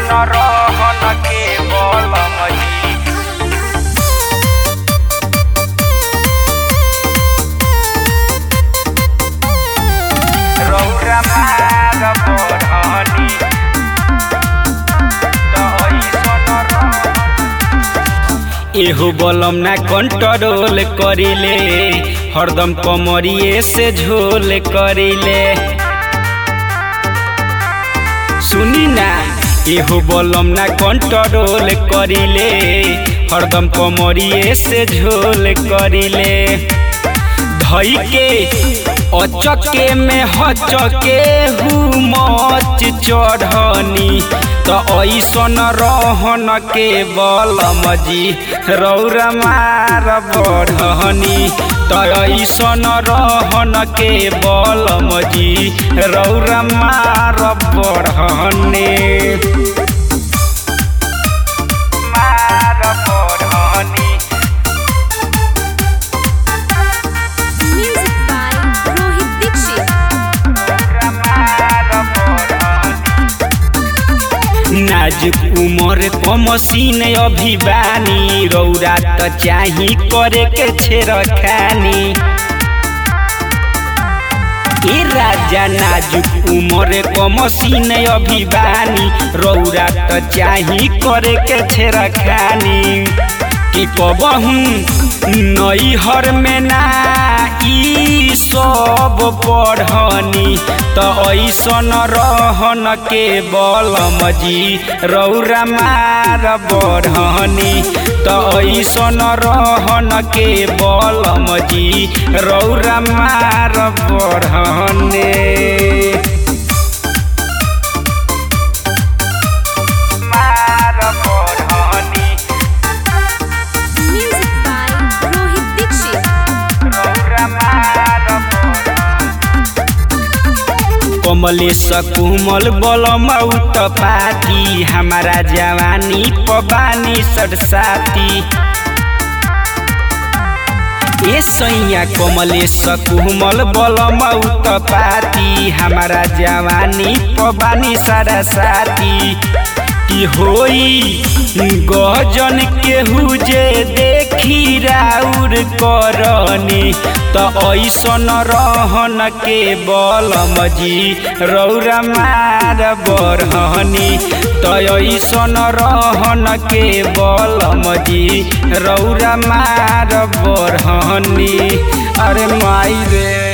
ऐसन रहन के बलम जी रौरा मार बरहनी त ऐसन रहन एहो बलम ना कंट्रोल करिले हरदम कमरिए से झोल करिले सुनी ना एहो बलम ना कंट्रोल करिले हरदम कमरिए से झोल करिले धई के अचके में हचके हु मच चढ़नी त ऐसन रहन के बलम जी रौरा मार बढ़नी त ऐसन रहन के बलम जी रौरा मार बढ़ने मार बढ़नी Music by Rohit Dixit. नाजुक उमर कमसीन अभी बानी रौरा त चाही करे के छेड़खानी ए राजा नाजुक उमर कमसीन अभी बानी रौरा त चाही करे के छेड़खानी कि कबहू नैहर में ना ई सब पढ़नी त ऐसन रहन के बलम जी रौरा मार बढ़नी त ऐसन रहन के बलम जी रौरा मार बढ़ने मार बढ़नी Music by Rohit Dixit. Kamlesh कुमल बलम उत पाती हमारा जवानी पबानी सरसाती ए सैया कमलेश कुमल बलम उत पाती हमारा जवानी पबानी सरसाती की होई गजन केहू जे देखी राउर करनी त ऐसन रहन के बलम जी रौरा मार बरहनी त ऐसन रहन के बलम जी रौरा मार बरहनी अरे माई रे